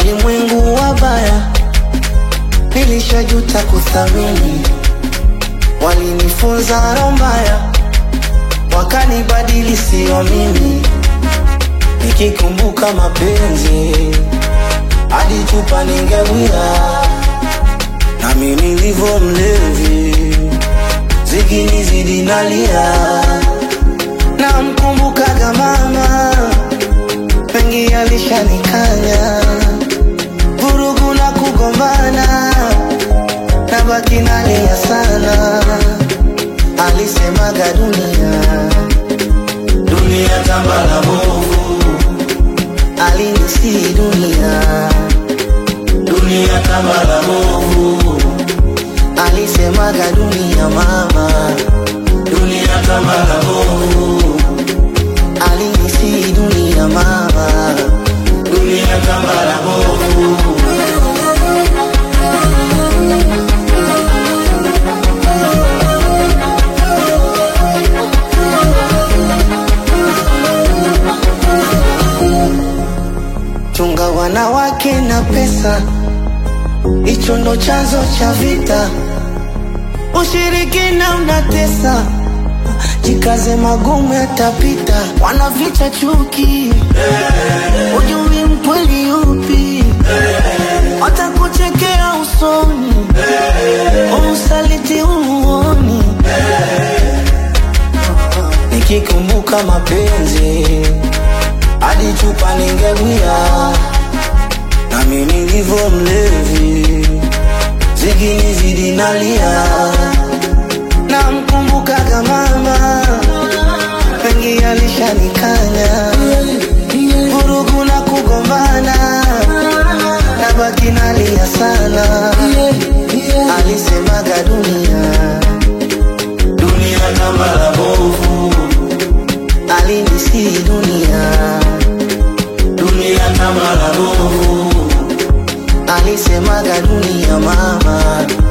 walimwengu wabaya, nilishajuta kuthamini. Walinifunza roho mbaya, wakanibadili sio mimi. Nikikumbuka mapenzi hadi chupa ningewia, nami nilivyo mlevi, zikinizidi nalia. Namkumbukaga mama, mengi alishanikanya, vurugu na kugombana, nabaki nalia sana. Alisemaga dunia, dunia kama la bovu, alinisi dunia, dunia kama la bovu, alisemaga dunia mama, dunia kama la bovu, alinisi dunia mama, dunia kama la bovu. Chunga wanawake na pesa, hicho ndo chanzo cha vita. Ushirikina unatesa, jikaze, magumu yatapita. Wanaficha chuki, ujui mkweli yupi, watakuchekea usoni, usaliti umuoni. Nikikumbuka mapenzi hadi chupa ningewia, nami nilivyo mlevi, zikinizidi nalia. Namkumbukaga mama, mengi alishanikanya, vurugu na kugombana, nabaki nalia sana. Alisemaga dunia, dunia kama la bovu, alinisi dunia dunia kama la bovu, alisemaga dunia mama,